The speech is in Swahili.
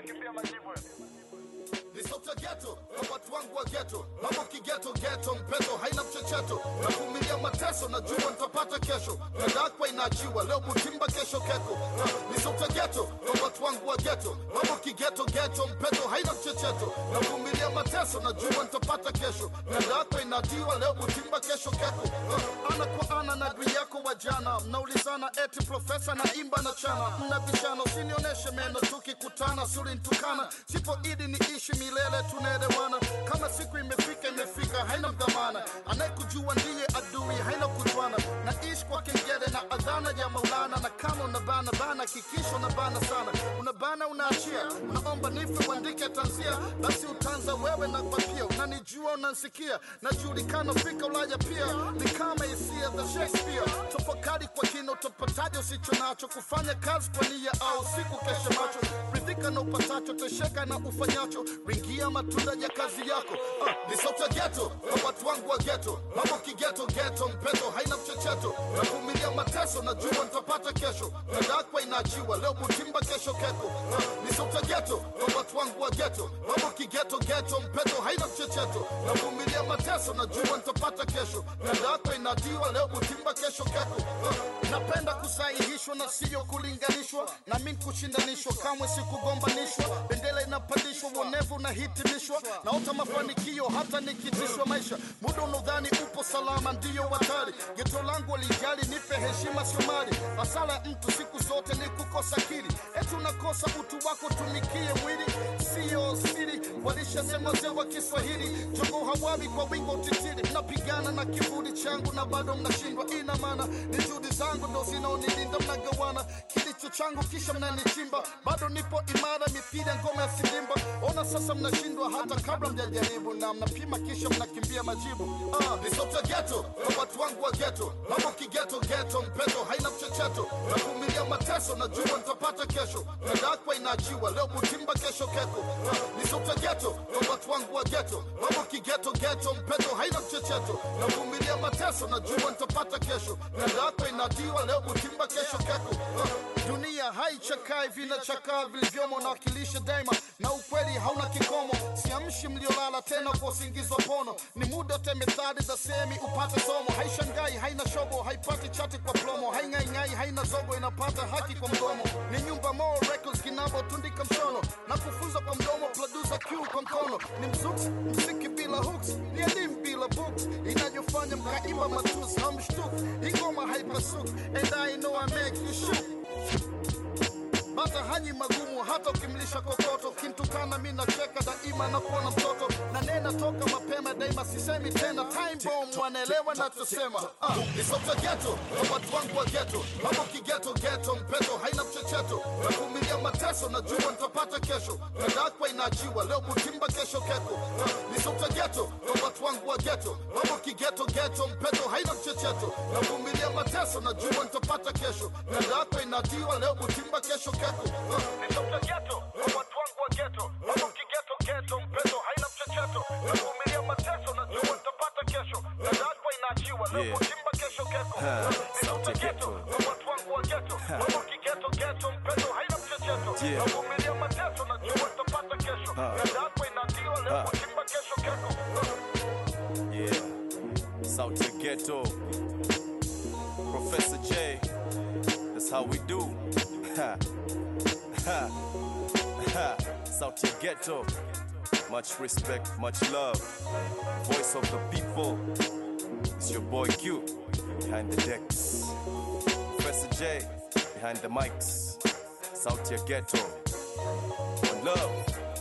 nakimbia majibu ni sauti ya geto na watu wangu wa geto mambo kigeto geto mpeto haina mchecheto navumilia mateso najua nitapata kesho nadakwa inaachiwa leo butimba kesho keko ni sauti ya geto na watu wangu wa geto mambo kigeto geto mpeto haina mchecheto navumilia mateso najua nitapata kesho nadakwa inaachiwa leo butimba kesho keko ana kwa ana na adui yako wa jana mnaulizana eti profesa na imba na chana mnabishana usinioneshe meno tukikutana suri ntukana sipo idi ni ishi milele tunaelewana kama siku imefika imefika haina mdhamana anayekujua ndiye adui haina kujwana naishi kwa kengele na adhana ya maulana na kama unabana bana kikisho unabana sana unabana unaachia unaomba nife uandike tanzia basi utanza wewe na kwa pia unanijua unansikia najulikana fika ulaya pia ni kama hisia za shakespeare tafakari kwa kina utapataje usicho nacho kufanya kazi kwa nia au siku kesha macho ridhika na upatacho tesheka na ufanyacho ringia matunda ya kazi yako ah, ni sauti ya geto na watu wangu wa geto mambo kigeto geto mpeto haina mchecheto navumilia mateso najua nitapata kesho nadakwa inaachiwa leo butimba kesho keko ah, ni sauti ya geto na watu wangu wa geto mambo kigeto geto mpeto haina mchecheto navumilia mateso najua nitapata kesho nadakwa inaachiwa leo butimba kesho keko ah, napenda kusahihishwa na siyo kulinganishwa na mi kushindanishwa kamwe sikugombanishwa bendera inapandishwa uonevu unahitimishwa naota mafanikio hata nikitishwa maisha muda unaodhani upo salama ndiyo hatari geto langu walijali nipe heshima sio mali hasara ya mtu siku zote ni kukosa kili eti unakosa utu wako tumikie mwili siyo siri walishasema wazee wa kiswahili jogo hawawi kwa wingo utitiri mnapigana na kivuli changu na bado mnashindwa ina maana ni juhudi zangu ndo zinaonilinda mnagawana kilicho changu kisha mnanichimba bado nipo imara mipira ngome ya sidimba ona sasa mnashindwa hata kabla mjajaribu na mnapima kisha mnakimbia majibu ah, ni sauti ya geto kwa watu wangu wa geto mambo kigeto geto mpeto haina mchecheto navumilia mateso najua nitapata kesho nadakwa inaachiwa leo butimba kesho keko ah, ni sauti ya geto kwa watu wangu wa geto mambo kigeto geto mpeto haina mchecheto navumilia mateso najua nitapata kesho nadakwa inaachiwa leo butimba kesho keko ah, dunia haichakai vinachakaa vilivyomo nawakilisha daima na ukweli hauna kikomo siamshi mliolala tena kwa usingizi wa pono ni muda te methali za semi upate somo haishangai haina shobo haipati chati kwa plomo haing'aing'ai haina zogo inapata haki kwa mdomo ni nyumba mo records kinavotundika mshono na kufunza kwa mdomo producer q kwa mkono ni mzuks mziki bila hooks ni elimu bila books inayofanya mkaimba matusi hamshtuki ingoma haipasuki and i know i make you shoot bata hanyi magumu hata ukimlisha kokoto kintukana mi nacheka daima na kuona mtoto na nena toka mapema daima sisemi tena time bomb wanaelewa nachosema ah, ni sauti ya geto na watu wangu wa geto mambo kigeto geto mpeto haina mchecheto navumilia mateso najua nitapata kesho nadakwa inaachiwa leo butimba kesho keko ah, ni sauti ya geto na watu wangu wa geto mambo kigeto geto mpeto haina mchecheto navumilia mateso najua nitapata kesho nadakwa inaachiwa leo butimba kesho keko ah, ni sauti ya geto kwa watu wangu wa geto mambo kigeto geto mpeto haina mchecheto navumilia mateso najua nitapata kesho nadakwa inaachiwa leo Yeah. butimba kesho keko Ha, ni sauti ya sauti ya geto geto. kwa watu wangu wa geto mambo kigeto geto mpeto haina mchecheto Yeah. navumilia mateso najua nitapata kesho Ha. nadakwa inaachiwa leo Ha. butimba kesho keko Yeah. Sauti ya Ghetto. Professor J. That's how we do. Ha. Ha. Ha. Sauti ya Ghetto. Much respect, much love. Voice of the people. It's your boy Q. Behind the decks. Professor J. Behind the mics. Sauti ya Ghetto. One love.